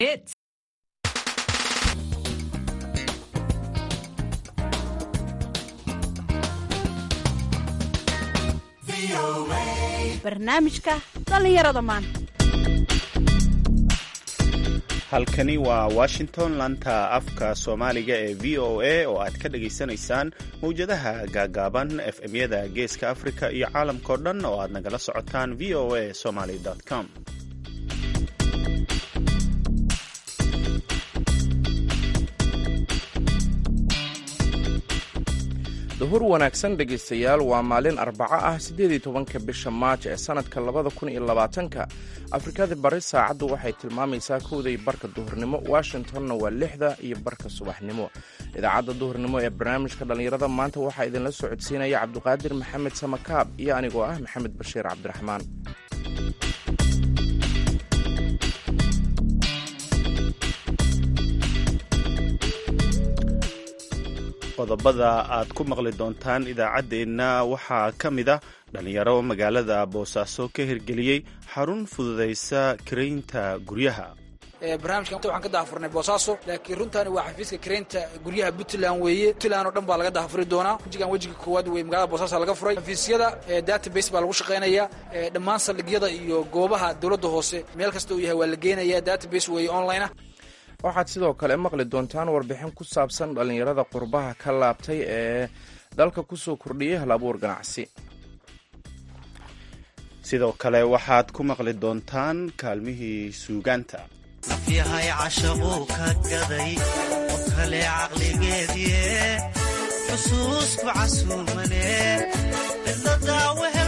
It's barnaamijka dhallinyarada maanta halkani waa washington lanta afka soomaaliga ee v o a oo aad ka dhagaysanaysaan mawjadaha gaagaaban efmyada geeska afrika iyo caalamkao dhan oo aad nagala socotaan v o a somaly com duhur wanaagsan dhegaystayaal waa maalin arbaco ah siddeed iyo tobanka bisha maaj ee sannadka labada kun iyo labaatanka afrikada bari saacaddu waxay tilmaamaysaa kowday barka duhurnimo washingtonna waa lixda iyo barka subaxnimo idaacadda duhurnimo ee barnaamijka dhallinyarada maanta waxaa idinla socodsiinaya cabduqaadir maxamed samakaab iyo anigoo ah maxamed bashiir cabdiraxmaan qodobada aad ku maqli doontaan idaacaddeenna waxaa ka mid a dhallinyaro magaalada boosaaso ka hirgeliyey xarun fududaysa karaynta guryaha barnaamijkan waxaan ka dahafurnay boosaaso laakiin runtaani waa xafiiska karaynta guryaha puntland weeye puntland oo dhan baa laga dahafuri doonaa wejigan wejiga koowaad wey magaalada boosaaso laga furay xafiisyada database baa lagu shaqaynaya dhammaan saldhigyada iyo goobaha dowladda hoose meel kasta uu yahay waa la geenaya database weeye online ah waxaad sidoo kale maqli doontaan warbixin ku saabsan dhallinyarada qurbaha ka laabtay ee dalka kusoo kordhiyay hal abuur ganacsi sidoo kale waxaad ku maqli doontaan kaalmihii suugaanta yahay cashaquu ka gaday oo kale caqligeedie xusuusku casuumane cidladaa wehel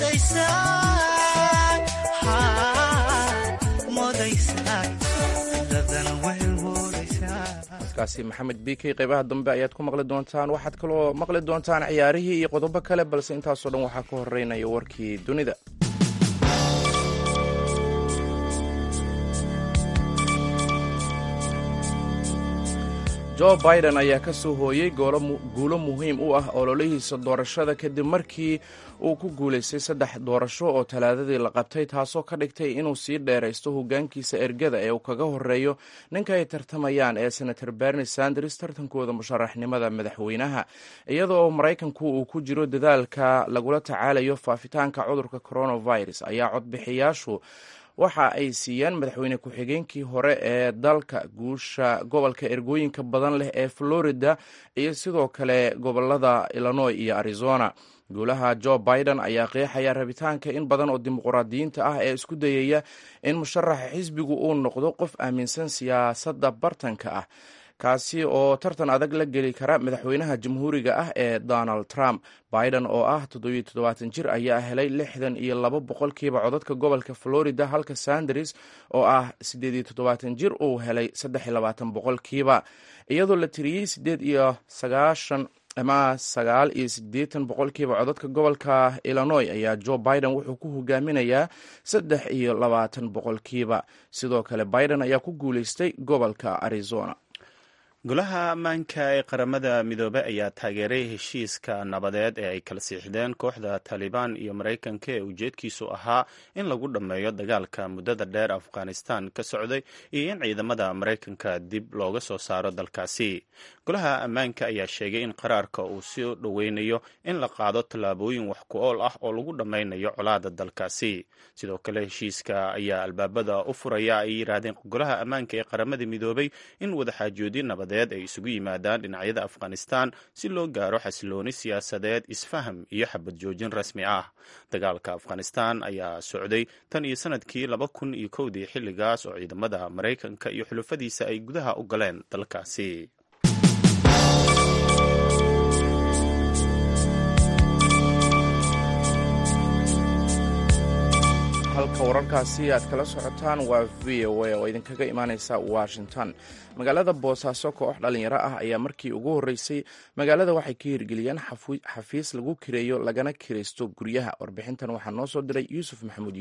kaasi maxamed bikey qaybaha dambe ayaad ku maqli doontaan waxaad kaloo maqli doontaan ciyaarihii iyo qodobo kale balse intaasoo dhan waxaa ka horeynaya warkii dunida jo biden ayaa ka soo hooyey guulo muhiim u ah ololihiisa doorashada kadib markii uu ku guulaystay saddex doorasho oo talaadadii la qabtay taasoo ka dhigtay inuu sii dheeraysto hogaankiisa ergada ee uu kaga horeeyo ninka ay tartamayaan ee senator berni sanders tartankooda musharaxnimada madaxweynaha iyadoo maraykanku uu ku jiro dadaalka lagula tacaalayo faafitaanka cudurka coronavirus ayaa codbixiyaashu waxa ay siiyeen madaxweyne ku-xigeenkii hore ee dalka guusha gobolka ergooyinka badan leh ee florida iyo sidoo kale gobolada illinois iyo arizona guulaha jo biden ayaa qeexaya rabitaanka in badan oo dimuqraadiyiinta ah ee isku dayaya in musharaxa xisbigu uu noqdo qof aaminsan siyaasadda bartanka ah kaasi oo tartan adag la geli kara madaxweynaha jamhuuriga ah ee donald trump biden oo ah toddobiyo toddobaatan jir ayaa helay lixdan iyo laba boqolkiiba codadka gobolka florida halka sanders oo ah siddeed iyo toddobaatan jir uu helay saddex iyo labaatan boqolkiiba iyadoo la tiriyey siddeed iyo sagaashan ama sagaal iyo siddeetan boqolkiiba codadka gobolka illinois ayaa jo biden wuxuu ku hogaaminayaa saddex iyo labaatan boqolkiiba sidoo kale biden ayaa ku guulaystay gobolka arizona golaha ammaanka ee qaramada midoobey ayaa taageeray heshiiska nabadeed ee ay kala siixdeen kooxda taalibaan iyo maraykanka ee ujeedkiisu ahaa in lagu dhammeeyo dagaalka muddada dheer afghanistan ka socday iyo in ciidamada maraykanka dib looga soo saaro dalkaasi golaha ammaanka ayaa sheegay in qaraarka uu soo dhoweynayo in la qaado tallaabooyin wax ku ool ah oo lagu dhammaynayo colaada dalkaasi sidoo kale heshiiska ayaa albaabada u furaya ay yidhaahdeen golaha ammaanka ee qaramada midoobey in wadaxaajoodi nabad ay isugu yimaadaan dhinacyada afghanistan si loo gaaro xasilooni siyaasadeed isfaham iyo xabad joojin rasmi ah dagaalka afghanistan ayaa socday tan iyo sanadkii laba kun iyo kowdii xilligaas oo ciidamada maraykanka iyo xulufadiisa ay gudaha u galeen dalkaasi halka wararkaasi aad kala socotaan waa v o a oo idinkaga imaaneysa washington magaalada boosaaso koox dhalinyaro ah ayaa markii ugu horreysay magaalada waxay ka hirgeliyeen xafiis lagu kireeyo lagana kiraysto guryaha warbixintan waxaa noo soo diray yuusuf maxamuud yuusuf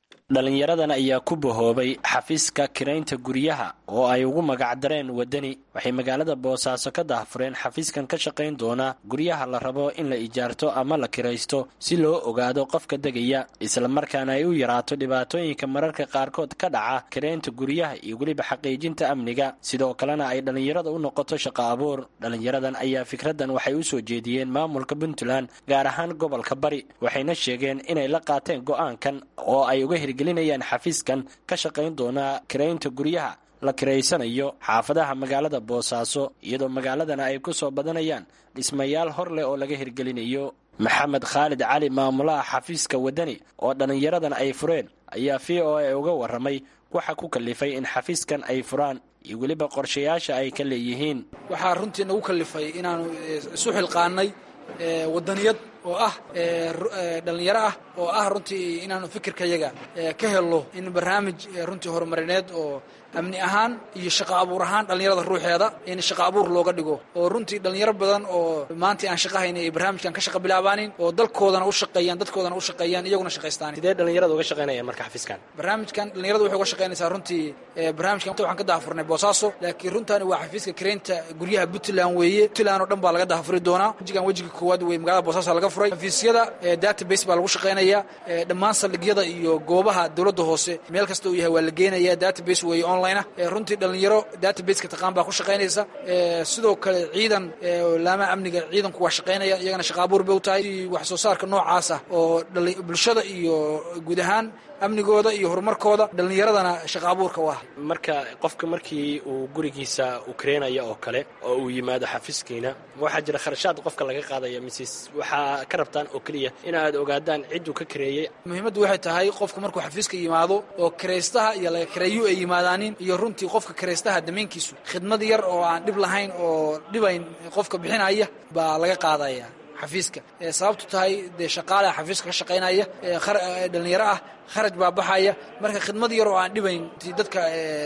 dhallinyaradan ayaa ku bahoobay xafiiska kiraynta guryaha oo ay ugu magacdareen waddani waxay magaalada boosaaso ka daahfureen xafiiskan ka shaqayn doona guryaha la rabo in la ijaarto ama la kiraysto si loo ogaado qofka degaya islamarkaana ay u yaraato dhibaatooyinka mararka qaarkood ka dhaca kiraynta guryaha iyo weliba xaqiijinta amniga sidoo kalena ay dhallinyarada u noqoto shaqo abuur dhallinyaradan ayaa fikraddan waxay u soo jeediyeen maamulka puntland gaar ahaan gobolka bari waxayna sheegeen inay la qaateen go'aankan oo ay uga hirgelinayaan xafiiskan ka shaqayn doona kiraynta guryaha la kiraysanayo xaafadaha magaalada boosaaso iyadoo magaaladana ay ku soo badanayaan dhismayaal hor leh oo laga hirgelinayo maxamed khaalid cali maamulaha xafiiska waddani oo dhallinyaradan ay fureen ayaa v o a uga warramay waxa ku kalifay in xafiiskan ay furaan iyo weliba qorshayaasha ay ka leeyihiin waxaa runtii nagu kalifay inaanu isu xilqaanay wadaniyad oo ah dhallinyaro ah oo ah runtii inaanu fikirkayaga ka helno in barnaamij runtii horumarineed oo amni ahaan iyo shaqo abuur ahaan dhallinyarada ruuxeeda in shaqo abuur looga dhigo oo runtii dhallinyaro badan oo maanta aan shaqa hayna ay barnaamijkan ka shaqa bilaabaanin oo dalkoodana u shaqeeyaan dadkoodana u shaqeeyaan iyaguna shaqaystaan sidee dhallinyarada uga shaqaynayaan marka xafiiskan barnaamijkan dhallinyarada waxay uga shaqaynaysaa runtii barnaamijkan waxaan ka daahfurnay boosaaso laakiin runtaani waa xafiiska kiraynta guryaha puntland weeye puntland oo dhan baa laga daahfuri doonaa wejigan wejiga koowaad wey magaalada boosaaso laga furay xafiisyada database baa lagu shaqaynaya dhammaan saldhigyada iyo goobaha dowladda hoose meel kasta uu yahay waa la geenaya database weeye online ah runtii dhallinyaro databaseka taqaan baa ku shaqaynaysa sidoo kale ciidan laamaha amniga ciidanku waa shaqaynaya iyagana shaqa abuur bay u tahay wax soo saarka noocaas ah oo bulshada iyo guud ahaan amnigooda iyo horumarkooda dhallinyaradana shaqa abuurka u ah marka qofka markii uu gurigiisa uu kareynaya oo kale oo uu yimaado xafiiskiina waxaa jira kharashaad qofka laga qaadaya mises waxaa ka rabtaan oo keliya in aad ogaadaan cidduu ka kareeyey muhiimaddu waxay tahay qofka markuu xafiiska yimaado oo karaystaha iyo laga kareeyu ay yimaadaanin iyo runtii qofka karaystaha damaynkiisu khidmad yar oo aan dhib lahayn oo dhibayn qofka bixinaya baa laga qaadaya xafiiska sababtu tahay dee shaqaalaha xafiiska ka shaqaynaya dhalinyaro ah kharaj baa baxaya marka khidmad yar oo aan dhibayn dadka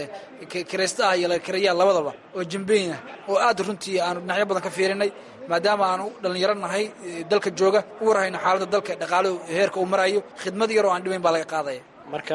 karaysta ah iyo laga kareeyaa labadaba oo jambeyn ah oo aad runtii aanu dhinacyo badan ka fiirinay maadaama aanu dhallinyaro nahay dalka jooga u warhayno xaaladda dalka dhaqaaluhu heerka uu marayo khidmad yar oo aan dhibayn baa laga qaadaya marka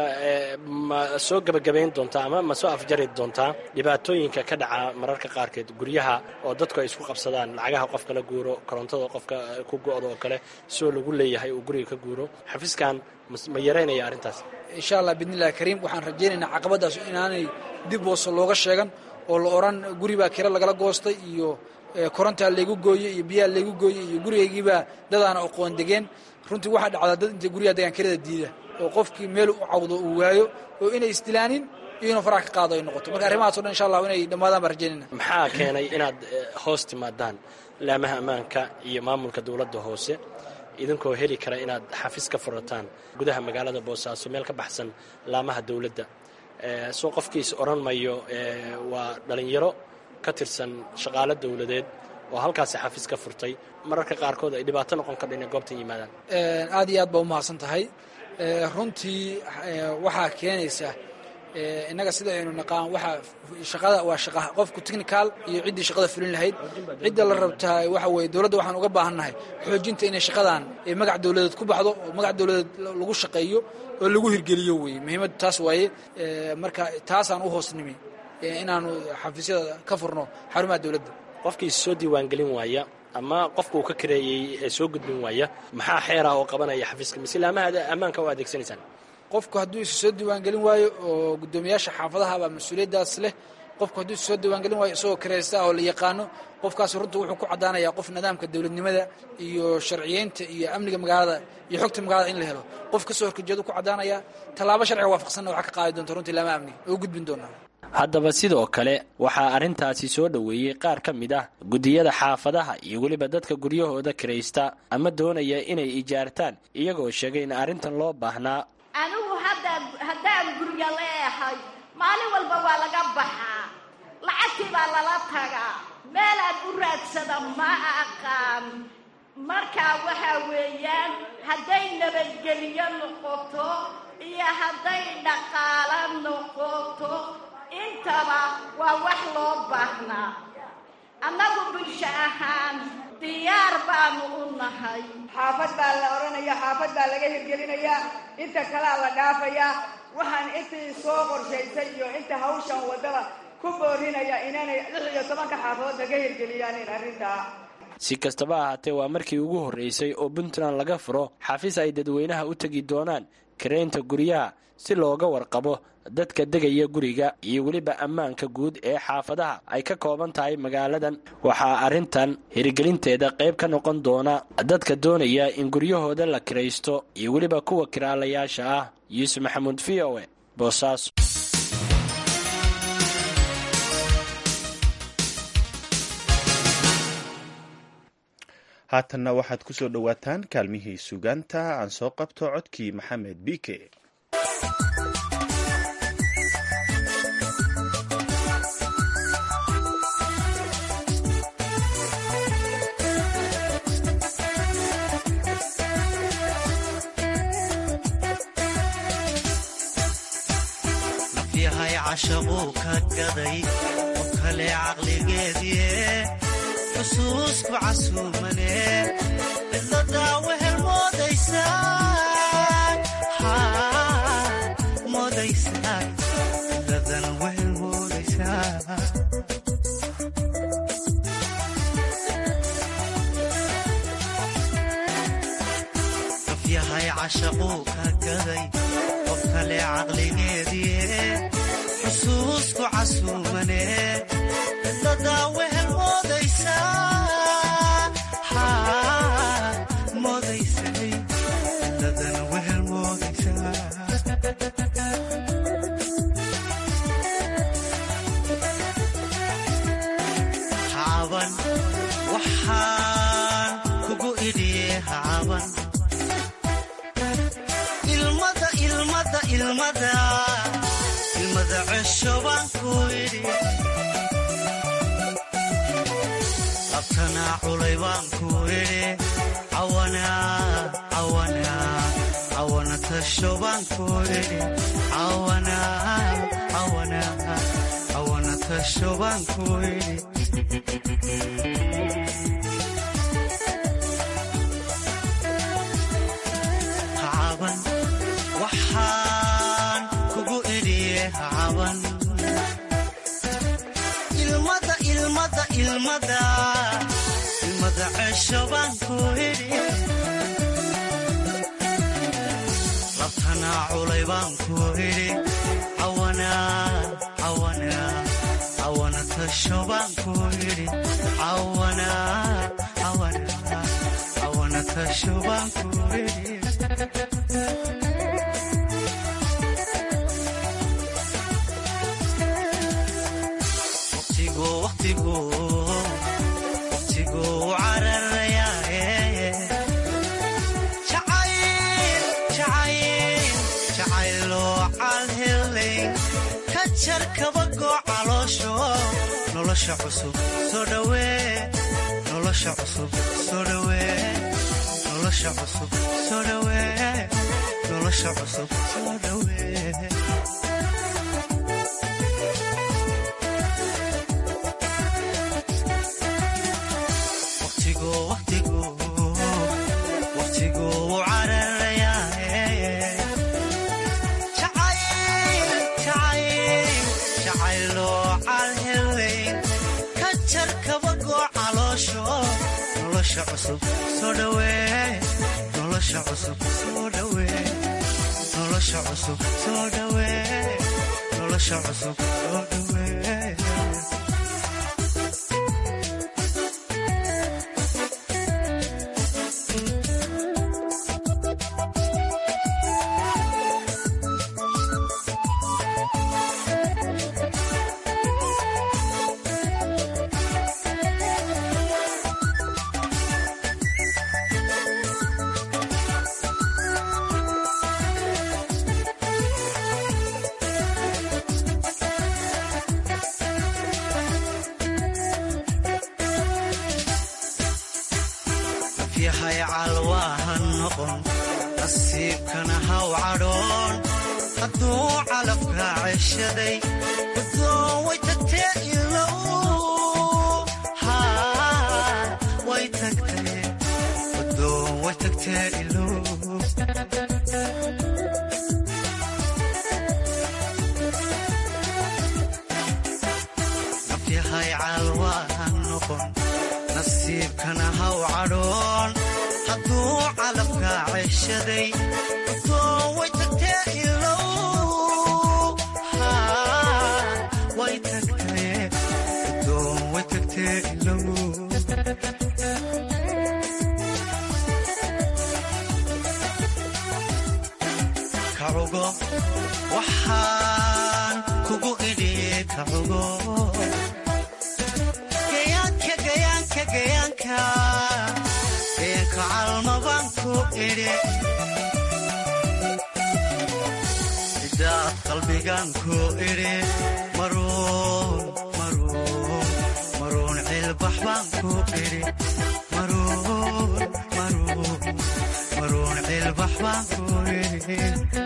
ma soo gebagabayn doontaa ama ma soo afjari doontaa dhibaatooyinka ka dhaca mararka qaarkeed guryaha oo dadku ay isku qabsadaan lacagaha qofka la guuro korontada qofka ku go-da oo kale soo lagu leeyahay uu guriga ka guuro xafiiskan ma yaraynaya arrintaas insha allah biidnillahi kariim waxaan rajaynaynaa caqabadaas inaanay dib hoose looga sheegan oo la odhan guri baa kiro lagala goostay iyo korontaa laygu gooyey iyo biyaha laygu gooyey iyo gurigaygiibaa dadaana aqoon degeen runtii waxaa dhacdaa dad intay guryaha degaan kirada diida oo qofkii meel u cawdo uu waayo oo inay isdilaanin iyo inuu faraha ka qaado ay noqoto marka arrimahaas o dhan insha allah inay dhammaadaan baan rajaynayna maxaa keenay inaad hoos timaadaan laamaha ammaanka iyo maamulka dowladda hoose idinkoo heli kara inaad xafiis ka furataan gudaha magaalada boosaaso meel ka baxsan laamaha dowladda soo qofkiis odhan mayo waa dhallinyaro ka tirsan shaqaalo dowladeed oo halkaasi xafiis ka furtay mararka qaarkood ay dhibaato noqon kardha inay goobtan yimaadaan aad iyo aad baa umahadsan tahay runtii waxaa keenaysa innaga sida aynu naqaan waxaa shaqada waa shaqa qofku technical iyo ciddii shaqada fulin lahayd cidda la rabtaa waxa weeye dowladda waxaan uga baahannahay xoojinta inay shaqadan magac dowladeed ku baxdo oo magac dowladeed lagu shaqeeyo oo lagu hirgeliyo weeye muhiimaddu taas waaye marka taasaan u hoos nimi inaanu xafiisyada ka furno xarumaha dowladda qofkii soo diiwaangelin waaya ama qofka uu ka kareeyey ee soo gudbin waaya maxaa xeera oo qabanaya xafiiska mise laamaha ammaanka u adeegsanaysaan qofku hadduu isu soo diiwaangelin waayo oo guddoomiyaasha xaafadaha baa mas-uuliyaddaas leh qofku hadduu isu soo diiwaangelin waayo isagoo karaysta ah oo la yaqaano qofkaas runta wuxuu ku caddaanayaa qof nidaamka dowladnimada iyo sharciyeynta iyo amniga magaalada iyo xogta magaalada in la helo qof kasoo horkajeedu ku caddaanayaa tallaabo sharciga waafaqsanna waxaa ka qaadi doonta runtii laamaha amniga oo gudbin doonaa haddaba sidoo kale waxaa arrintaasi soo dhoweeyey qaar ka mid ah guddiyada xaafadaha iyo weliba dadka guryahooda kiraysta ama doonaya inay ijaartaan iyagoo sheegay in arrintan loo baahnaa anigu hadda haddaan gurya leehay maalin walba waa laga baxaa lacagtii baa lala tagaa meelaad u raadsada ma aqaan markaa waxaa weeyaan hadday nabadgelyo noqoto iyo hadday dhaqaalo noqoto intaba waa wax loo baahnaa annagu bulsho ahaan diyaar baanu u nahay xaafad baa la odhanaya xaafad baa laga hirgelinayaa inta kalea la dhaafayaa waxaan intii soo qorshaysay iyo inta hawshan waddada ku boorinaya inanay lix iyo tobanka xaafadood laga hirgeliyaan in arrintaa si kastaba ahaatee waa markii ugu horreysay oo puntland laga furo xafiis ay dadweynaha u tegi doonaan karaynta guryaha si looga warqabo dadka degaya guriga iyo weliba ammaanka guud ee xaafadaha ay ka kooban tahay magaaladan waxaa arrintan hirgelinteeda qayb ka noqon doona dadka doonaya in guryahooda la kiraysto iyo weliba kuwa kiraalayaasha ah yuusuf maxamuud v o e boosaaso haatanna waxaad ku soo dhowaataan kaalmihii sugaanta aan soo qabto codkii maxamed biike nafyahay cashaquu ka gaday oo kale caqligeedie xusuusku casuumane cidladaa wehel moodaysaa moodaysaa cidladan wehel moodaysaa nafyahay cashaquu ka gaday qof kale caqligeedie xusuusku casuumane cidladaa wehel moodaysaa moodaysay cidladan wehel moodaysaa hacaban waxaan kugu idhiye hacaban ilmada ilmada ilmada ilmada cesho baan ku idhi labtanaa culay baan ku idhi cawana tasho baan ku idhi cawana tasho baan ku idhi hacaban waxaan kugu idhiye hacaban ilmada ilmada ilmada ilmada cesho baan ku idhi labtanaa culay baan ku idhi cawana tasho baan ku idhi cawana tasho baan ku idhi waqtiguu cararayaaye jacayloo calhelay ka jar kabagoo caloosho nolosha cusub soo dhawee nolosha cusub soo dhawee nolosha cusub soo dhawee nolosha cusub soo dhawee waqtiguu cararayaaye jacayloo calhelay ka jar kabagoo caloosho nolosha cusub soo dhawee nolosha cusub soo dhawee nolosha cusub soo dhawee nolosha cusub soo dhawee yahay calwaaha noqon nasiibkana haw cadhoon hadduu calafka ceshaday guddoon way tagtee ilow tagtee ilow nafyahay caalwaahan noqon nasiibkana haw cadhoon hadduu calabkaa ceshaday udoo way tagtee ilow way tagtee udoo way tagtee ilow kacugo waxaan kugu idhi kacugo gayaanka gayaanka gayaanka gayaanka calmabaan ku idhi idaad qalbigaan ku idhi maruun maruun maruun cilbax baan ku idhi maruun maruun maruun cilbax baan ku idhi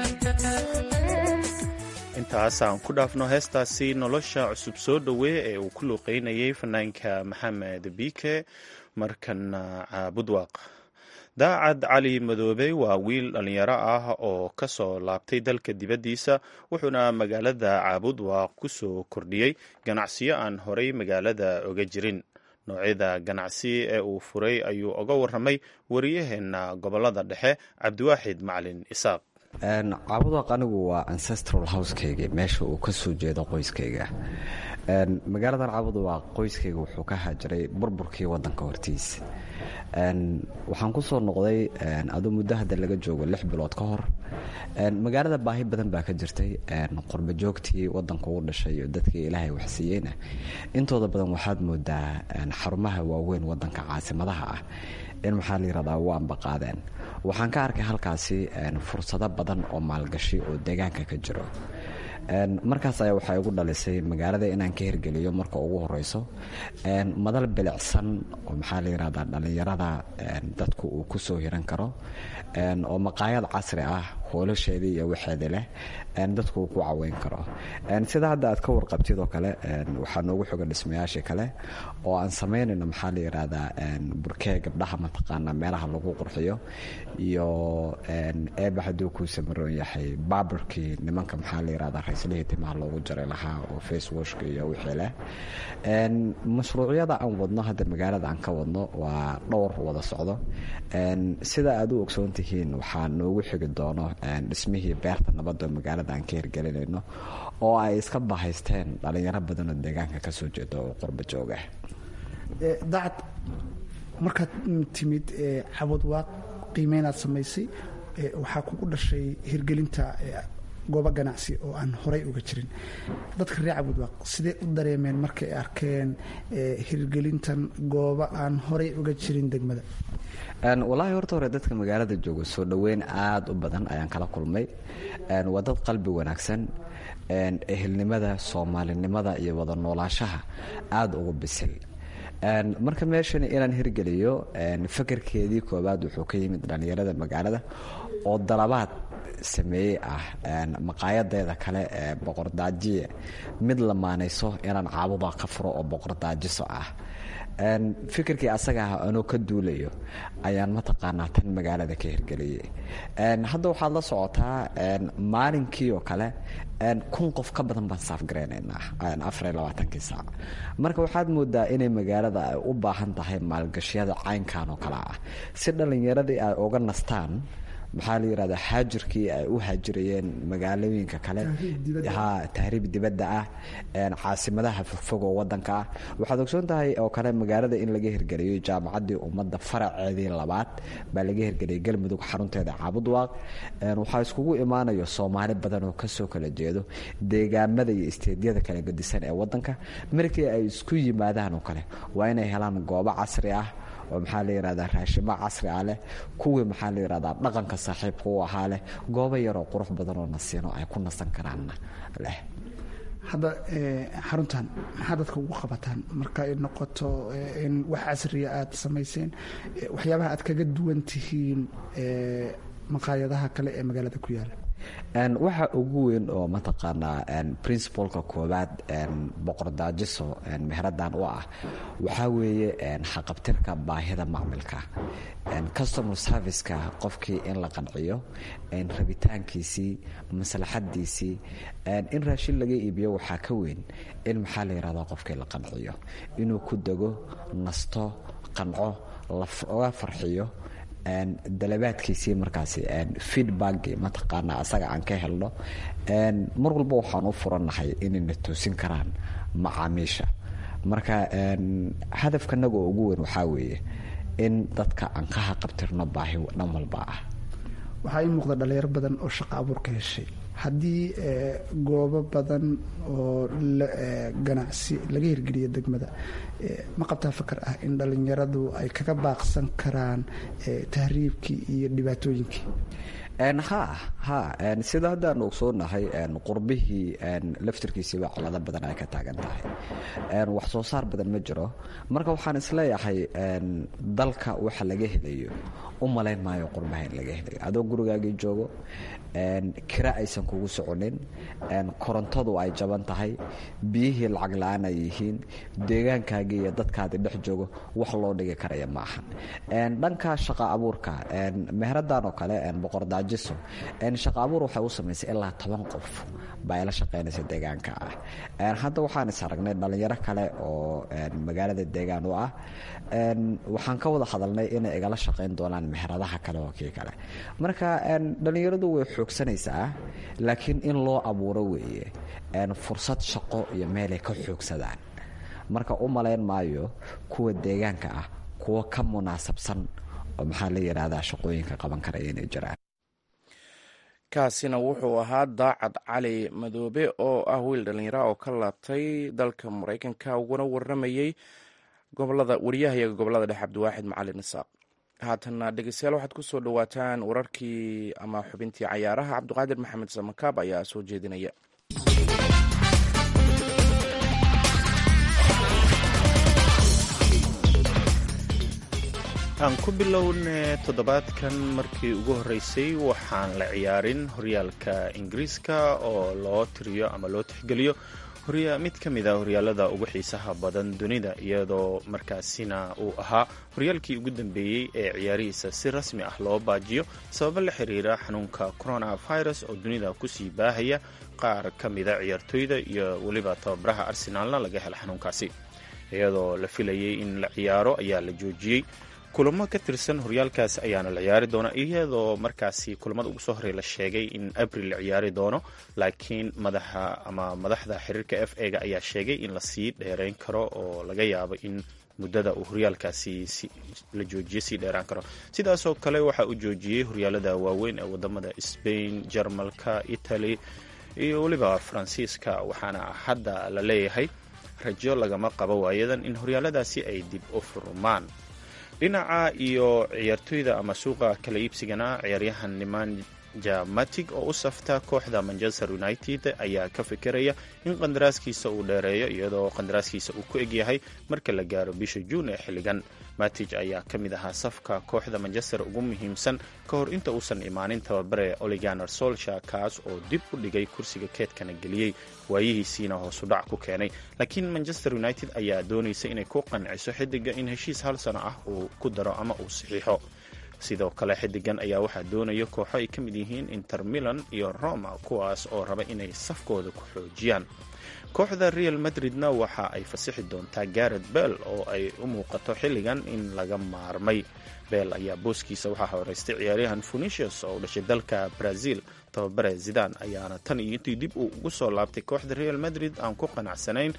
intaasaan ku dhaafno heestaasi nolosha cusub soo dhowee ee uu ku luuqeynayay fanaanka maxamed biike markana caabudwaaq daacad cali madoobe waa wiil dhallinyaro ah oo ka soo laabtay dalka dibaddiisa wuxuuna magaalada caabudwaaq ku soo kordhiyey ganacsiyo aan horay magaalada oga jirin noocyada ganacsi ee uu furay ayuu oga warramay wariyaheenna gobolada dhexe cabdiwaaxid macalin isaaq caabudwaaq anigu waa ancestral housekayga meesha uu ka soo jeedo qoyskayga magaaladan caabudwaaq qoyskayga wuxuu ka haajiray burburkii wadanka hortiisa waxaan ku soo noqday aduu muddo hadda laga joogo lix bilood ka hor magaalada baahi badan baa ka jirtay qurba joogtii wadanka u dhashay iyo dadkii ilaahay waxsiiyeyna intooda badan waxaad moodaa xarumaha waaweyn wadanka caasimadaha ah in maxaa la yirahdaa u ambaqaadeen waxaan ka arkay halkaasi fursado badan oo maalgashi oo deegaanka ka jiro markaas ayaa waxay igu dhalisay magaalada inaan ka hirgeliyo marka ugu horeyso madal bilicsan oo maxaa la yirahdaa dhallinyarada dadku uu ku soo hiran karo oo maqaayad casri ah hoolasheedii iyo waxeedi leh dadku uu ku caweyn karo sida hadda aad ka warqabtid oo kale waxaa noogu xoga dhismayaashii kale oo aan samaynayno maxaa la yirahdaa burkee gabdhaha mataqaana meelaha lagu qurxiyo iyo eeba hadduu kuu samaroon yahay baaburkii nimanka maxaa la yirahdaa raislihii timaha loogu jari lahaa oo facewashka iyo wixii leh mashruucyada aan wadno hadda magaalada aan ka wadno waa dhowr wada socdo sida aad u ogsoon tihiin waxaa noogu xigi doono dhismihii beerta nabadda magaalada aan ka hirgelinayno oo ay iska bahaysteen dhalinyaro badanoo deegaanka kasoo jeeda oo qurba jooga dacad markaad timid cabudwaaq qiimeynaad samaysay waxaa kugu dhashay hirgelinta goobo ganacsi oo aan horay uga jirin dadka reer cabudwaaq sidee u dareemeen markay arkeen hirgelintan goobo aan horay uga jirin degmada walaahi horta hore dadka magaalada jooga soo dhoweyn aada u badan ayaan kala kulmay waa dad qalbi wanaagsan ehelnimada soomaalinimada iyo wada noolaashaha aada ugu bisil marka meeshan inaan hirgeliyo fakarkeedii koowaad wuxuu ka yimid dhallinyarada magaalada oo dalabaad sameeyey ah maqaayadeeda kale ee boqordaajiye mid lamaanayso inaan caabuda ka furo oo boqordaajiso ah fikirkii asaga ah anoo ka duulayo ayaan mataqaanaa tan magaalada ka hirgeliyey hadda waxaad la socotaa maalinkii oo kale kun qof ka badan baan saafgareynaynaa afariyo labaatankii saac marka waxaad moodaa inay magaalada ay u baahan tahay maalgashiyada caynkan oo kale ah si dhallinyaradii ay uga nastaan maxaa la yirahdaa xaajirkii ay u haajirayeen magaalooyinka kale ha tahriib dibadda ah caasimadaha fogfog oo wadanka ah waxaad ogsoon tahay oo kale magaalada in laga hirgeliyo jaamacaddii ummadda faraceedii labaad baa laga hirgeliyay galmudug xarunteeda caabudwaaq waxaa iskugu imaanayo soomaali badan oo kasoo kala jeedo deegaamada iyo isteedyada kala gadisan ee wadanka markii ay isku yimaadaan oo kale waa inay helaan goobo casri ah oo maxaa la yirahdaa raashimo casri ah leh kuwii maxaa la yirahdaa dhaqanka saaxiibka u ahaa leh goobo yaroo qurux badan oo nasiino ay ku nasan karaanna leh hadda xaruntan maxaa dadka ugu qabataan marka ay noqoto in wax casriya aada samayseen waxyaabaha aad kaga duwan tihiin maqaayadaha kale ee magaalada ku yaala waxa ugu weyn oo mataqaanaa principalka koowaad boqordaajiso meheradan u ah waxaa weeye xaqabtirka baahida macmilka customer serviceka qofkii in la qanciyo rabitaankiisii maslaxadiisii in raashin laga iibiyo waxaa ka weyn in maxaa la yihahdaa qofkii la qanciyo inuu ku dego nasto qanco laga farxiyo dalabaadkiisii markaasi feedback mataqaana asaga aan ka helno mar walba waxaan u furannahay inayna toosin karaan macaamiisha marka hadafkanaga oo ugu weyn waxaa weeye in dadka aan ka haqabtirno baahi dhan walba ah waxaa ii muuqda dhalinyaro badan oo shaqo abuur ka heshay haddii goobo badan oo ganacsi laga hirgeliya degmada ma qabtaa fakar ah in dhalinyaradu ay kaga baaqsan karaan tahriibkii iyo dhibaatooyinkii ha ha sida haddaan ogsoonahay qurbihii laftirkiisiiba cilado badan ay ka taagan tahay wax soo saar badan ma jiro marka waxaan isleeyahay dalka waxa laga helayo u malayn maayo qurbaha in laga helayo adoo gurigaagii joogo kira aysan kugu soconin korontadu ay jaban tahay biyihii lacag la-aan ay yihiin deegaankaagii iyo dadkaadi dhex joogo wax loo dhigi karaya maahan dhanka shaqa abuurka meheradan oo kale boqordaajiso shaqa abuur waxay u samaysay ilaa toban qof baa ila shaqaynaysa deegaanka ah hadda waxaan is aragnay dhalinyaro kale oo magaalada deegaan u ah waxaan ka wada hadalnay inay igala shaqayn doonaan meheradaha kale oo kii kale marka dhalinyaradu way xoogsanaysaa laakiin in loo abuuro weeye fursad shaqo iyo meelay ka xoogsadaan marka u malayn maayo kuwa deegaanka ah kuwa ka munaasabsan oo maxaa la yidhaahdaa shaqooyinka qaban karaya inay jiraan kaasina wuxuu ahaa daacad cali madoobe oo ah wiil dhallinyara oo ka laabtay dalka maraykanka uguna waramayey gobolada wariyahayaga gobolada dhexe cabdiwaaxid macalin isaaq haatanna dhegeystayaal waxaad ku soo dhowaataan wararkii ama xubintii cayaaraha cabdiqaadir maxamed samakaab ayaa soo jeedinaya aan ku bilowne toddobaadkan markii ugu horreysay waxaan la ciyaarin horyaalka ingiriiska oo loo tiriyo ama loo tixgeliyo mid ka mid a horyaalada ugu xiisaha badan dunida iyadoo markaasina uu ahaa horyaalkii ugu dambeeyey ee ciyaarihiisa si rasmi ah loo baajiyo sababo la xiriira xanuunka coronavirus oo dunida kusii baahaya qaar ka mida ciyaartooyda iyo weliba tababaraha arsenaalna laga hela xanuunkaasi iyadoo la filayay in la ciyaaro ayaa la joojiyey kulamo ka tirsan horyaalkaas ayaana la ciyaari doona iyadoo markaasi kulamada ugu soo horey la sheegay in abril la ciyaari doono laakiin madaxa ama madaxda xiriirka f ega ayaa sheegay in lasii dheereyn karo oo laga yaabo in muddada uu horyaalkaasi la joojiyo sii dheeraan karo sidaasoo kale waxa uu joojiyey horyaalada waaweyn ee wadamada sbain jarmalka italy iyo weliba faransiiska waxaana hadda la leeyahay rajo lagama qabo waayadan in horyaaladaasi ay dib u furmaan dhinaca iyo ciyaartooyda ama suuqa kala iibsigana ciyaaryahan nemanja matig oo u safta kooxda manchester united ayaa ka fikiraya in qandaraaskiisa uu dheereeyo iyadoo qandaraaskiisa uu ku egyahay marka la gaaro bisha juun ee xilligan matij ayaa ka mid ahaa safka kooxda manchester ugu muhiimsan ka hor inta uusan imaanin tababare oliganer solsha kaas oo dib u dhigay kursiga keedkana geliyey waayihiisiina hoosudhac ku keenay laakiin manchester united ayaa doonaysa inay ku qanciso xidiga in heshiis hal sano ah uu ku daro ama uu saxiixo sidoo kale xidigan ayaa waxaa doonaya kooxo ay ka mid yihiin inter milan iyo roma kuwaas oo raba inay safkooda ku xoojiyaan kooxda real madridna waxa ay fasixi doontaa garet bell oo ay u muuqato xilligan in laga maarmay bell ayaa booskiisa waxaa horeystay ciyaaryahan funicius oo u dhashay dalka brazil tababare zidan ayaana tan iyo intii dib uu ugu soo laabtay kooxda real madrid aan ku qanacsanayn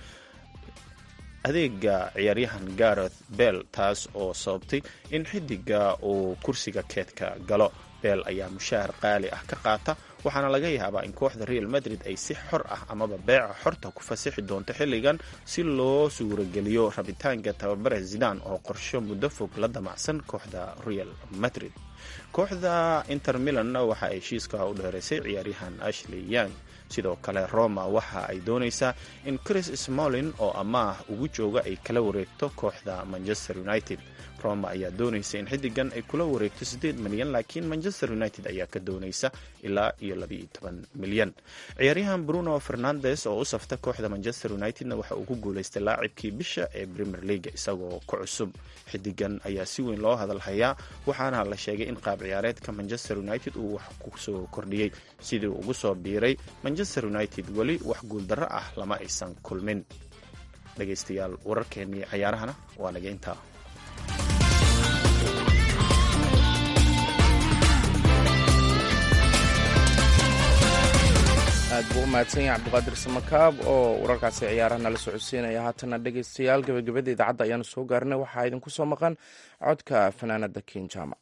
adeega ciyaaryahan gareth bell taas oo sababtay in xidiga uu kursiga keedka galo bell ayaa mushaahar qaali ah ka qaata waxaana laga yaabaa in kooxda real madrid ay si xor ah amaba beeca xorta ku fasixi doonto xilligan si loo suurageliyo rabitaanka tababare zidan oo qorsho muddo fog la damacsan kooxda real madrid kooxda inter milanna waxa ay heshiiska u dheeraysay ciyaaryahan ashley young sidoo kale roma waxa ay doonaysaa in chris smolin oo amaah ugu jooga ay kala wareegto kooxda manchester united roma ayaa doonaysa in xidigan ay kula wareegto siddeed milyan laakiin manchester united ayaa ka doonaysa ilaa iyo labaiyo toban milyan ciyaaryahan bruno fernandes oo u safta kooxda manchester unitedna waxa uu ku guulaystay laacibkii bisha ee premier league isagoo ku cusub xidigan ayaa si weyn loo hadalhayaa waxaana la sheegay in qaab ciyaareedka manchester united uu wax kusoo kordhiyey sidii uu ugu soo biiray manchester united weli wax guuldarro ah lama aysan kulmin dhegaystayaal wararkeennii cayaarahana waa naga intaa aad buu u mahadsan yahay cabdiqaadir samakaab oo wararkaasi ciyaaraha nala socodsiinaya haatana dhegaystayaal gebagabada idaacadda ayaanu soo gaarnay waxaa idinku soo maqan codka fanaanada ken jaamac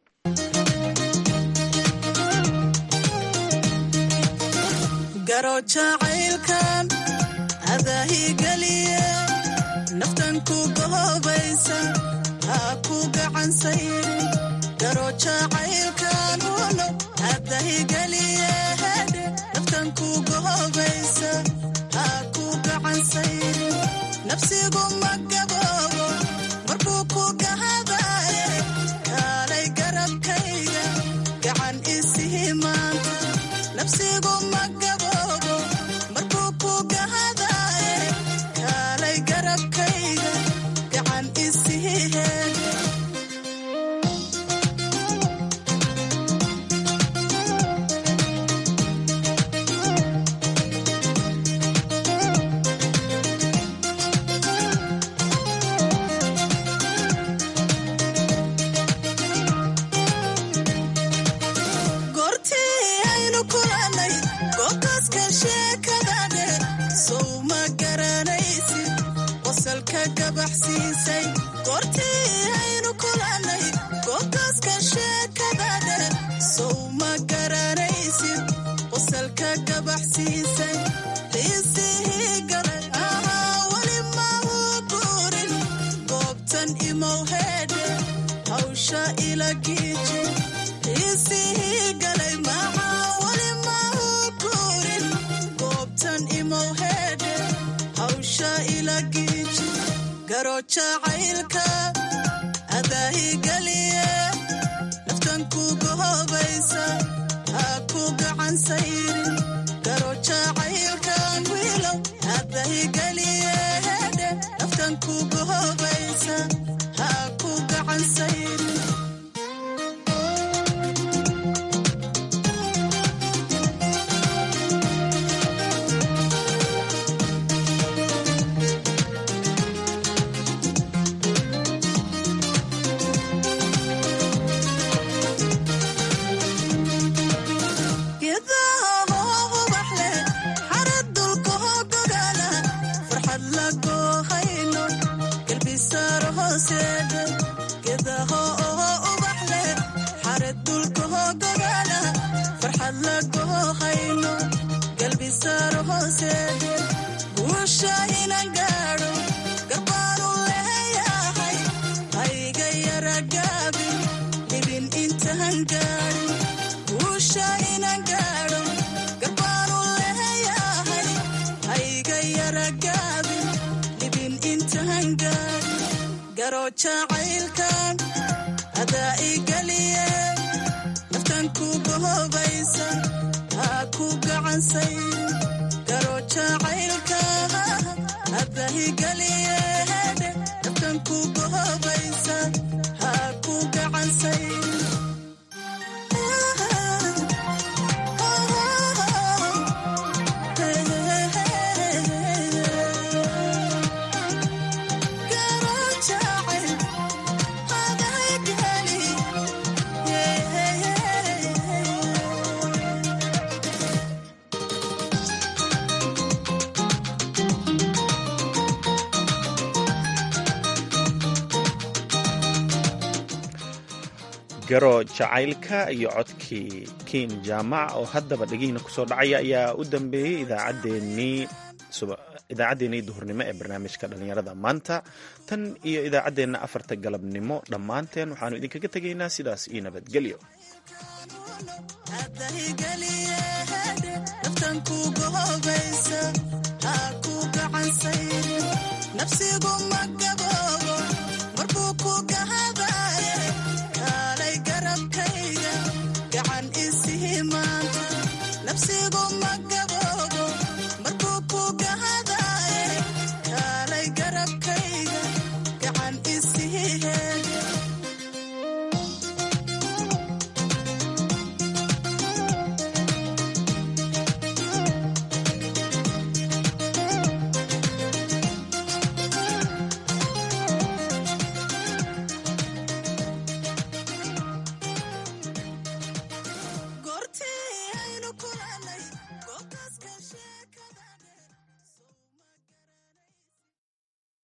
garo jacaylkan adaahigeliye naftan ku gahoobaysa ha ku gacansayri garo jacaylkan uno adahigeliye hedhe naftan ku gahoobaysa ha ku gacansayri nafsigu ma gaboobo markuu ku gahadaye kaalay garabkayga gacan isihi maanta nafsigu ma gaboobo markuu ku gahadaye kaalay garabkayga gacan isihi heedhe goortii aynu kulannay gootaska sheekadane sow ma garanaysid qosalka gabaxsiisay goortii aynu kulannay gootaska sheekadane sow ma garanaysid qosalka gabaxsiisay qiisihii galay ahaa weli ma uu guurin goobtan imow heedhe hawsha ila giiji qiisihii galay maxaa weli ma uu guurin goobtan imow heedhe hawsha ila giiji garo jacaylka adaahigeliye naftan ku gahoobaysa ha ku gacan sayrin garo jacaylkan wiilow adaahigeliye hedhe naftan ku gahoobaysa ha ku gacan sayrin geedaha hoo ubax leh xarad dulka hoo gogaala farxad la goohayno galbisaaro hooseedhe geedaha oo ubax leh xarad dulka hoo gogaala farxad la goohayno galbisaaro hooseedhe guusha inan gaadho garbaanu leeyahay hayga yara gaabin dhibin intahan gaadhin guusha inan gaadho garbaanu leeyahay hayga yara gaabin dhibin intahan gaadhin garo jacaylkan adaa igeliye naftan ku gahoobaysa ha ku gacansayrin garo jacaylka adaa igeliye hedhe naftan ku gahoobaysa ha ku gacansayrin garo jacaylka iyo codkii kiin jaamac oo haddaba dhegihiina kusoo dhacaya ayaa u dambeeyey idaacaddeenii idaacaddeenii duhurnimo ee barnaamijka dhallinyarada maanta tan iyo idaacaddeenna afarta galabnimo dhammaanteen waxaanu idinkaga tegaynaa sidaas iyo nabadgelyo adahigeliye hedhe naftan ku gahoobaysa ha ku gacan sayrin